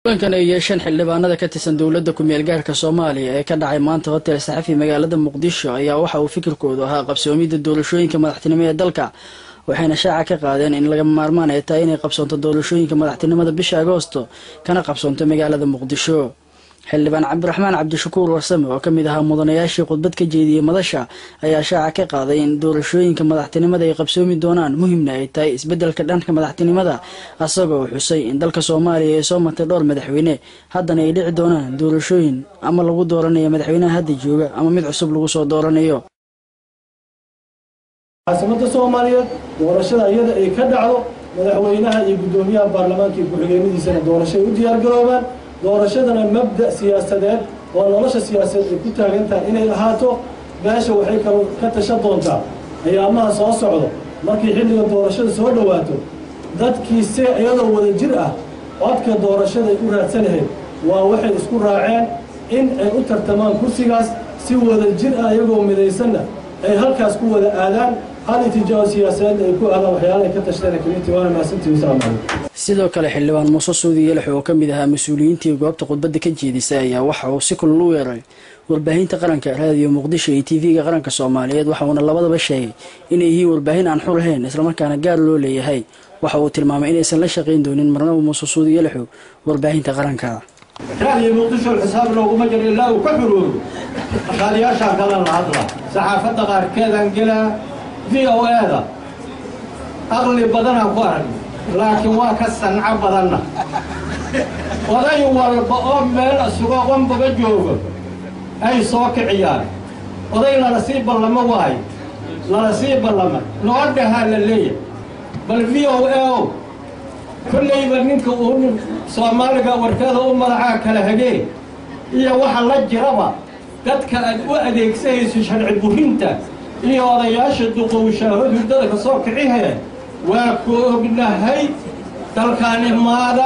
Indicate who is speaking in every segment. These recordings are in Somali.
Speaker 1: kulankan ay yeesheen xildhibaanada ka tirsan dowladda ku-meel gaarka soomaaliya ee ka dhacay maanta hotel saxafi magaalada muqdisho ayaa waxa uu fikirkoodu ahaa qabsoomidda doorashooyinka madaxtinimo ee dalka waxayna shaaca ka qaadeen in laga maarmaan ay tahay inay qabsoonto doorashooyinka madaxtinimada bisha agoosto kana qabsoonto magaalada muqdisho xildhibaan cabdiraxmaan cabdishakuur warsame oo kamid ahaa mudanayaashii khudbad ka jeediyey madasha ayaa shaaca ka qaaday in doorashooyinka madaxtinimada ay qabsoomi doonaan muhimna ay tahay isbedelka dhanka madaxtinimada asagoo xusay in dalka soomaaliya ay soo martay dhowr madaxweyne haddana ay dhici doonaan doorashooyin ama lagu dooranayo madaxweynaha hadda jooga ama mid cusub lagu soo dooranayo
Speaker 2: caasimada soomaaliyeed doorashada iyada ay ka dhacdo madaxweynaha iyo guddoomiyaha baarlamaanka iyo ku-xigeenadiisana doorashoay u diyaargaroobaan doorashadana mabda siyaasadeed oo nolosha siyaasadeed ay ku taagan tahay inay ahaato meesha waxay kal ka tasha doontaa ayaamaha soo socdo markii xilliga doorashada soo dhowaato dadkii se iyadoo wada jir ah codka doorashada ay u raadsan lahayd waa waxay isku raaceen in ay u tartamaan kursigaas si wada jir ah iyagoo midaysanna ay halkaas ku wada aadaan hal itijaao siyaasadeed ay ku aadaan waxyaala ay ka tashteen kaliintii waana mahadsantihi wasalaamu calaykum
Speaker 1: sidoo kale xildhibaan muuse suudi yelax oo kamid ahaa mas-uuliyiintii goobta khudbadda ka jeedisay ayaa waxa uu si kulal u weeray warbaahinta qaranka raadiyo muqdisho iyo tv-ga qaranka soomaaliyeed waxa uuna labadaba sheegay inay yihiin warbaahin aan xur lahayn islamarkaana gaar loo leeyahay waxa uu tilmaamay inaysan la shaqayn doonin marnaba muuse suudi yelaxu warbaahinta qaranka
Speaker 3: raadiyo muqdisho xisaab looguma jiro ilaa uu ka xuroobo maqaaliyaashaan kalan la hadla saxaafadda qaarkeedaan gelaa v o e-da aqli badanaan ku aragna laakiin waa ka sanco badanna oday walba oo meel isugo qonbaba joogo ay soo kiciyaan oday lala sii ballamo waayo lala sii ballama noo dhahaa la leeyahy bal v o e o kollayba ninka uu soomaaliga warkeeda u madaxaa kala hagee iyo waxa la jiraba dadka aad u adeegsanayso sharci burinta iyo odayaasha duqowshaaho hurdada ka soo kicihee waa ku ognahay dalkaan imaada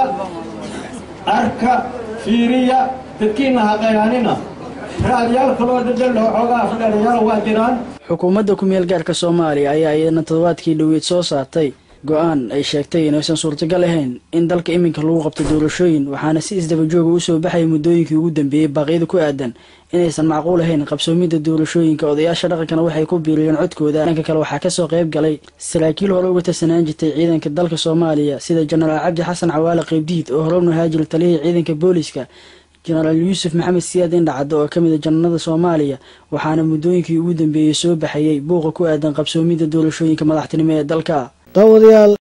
Speaker 3: arka fiiriya dadkiina haqayaanina raadyaal kaloo dhadhal xoogaa afdheerayaal waa jiraan
Speaker 1: xukuumadda ku-meel gaarka soomaaliya ayaa iyadana toddobaadkii dhoweyd soo saartay go-aan ay sheegtay inaysan suurtagal ahayn in dalka iminka lagu qabto doorashooyin waxaana si isdabajooga usoo baxaya muddooyinkii ugu dambeeyey baaqyada ku aadan inaysan macquul ahayn qabsoomidda doorashooyinka odayaasha dhaqankana waxay ku biiriyeen codkooda dhanka kale waxaa kasoo qayb galay saraakiil hore uga tirsanaan jirtay ciidanka dalka soomaaliya sida jenaraal cabdi xasan cawaale qaybdiid oo hore u nahaajir taliyihii ciidanka booliska jenaraal yuusuf maxamed siyaad indhacaddo oo kamid a jananada soomaaliya waxaana muddooyinkii ugu dambeeyey soo baxayey buuqa ku aadan qabsoomidda doorashooyinka madaxtinimo ee dalka
Speaker 4: daawadayaal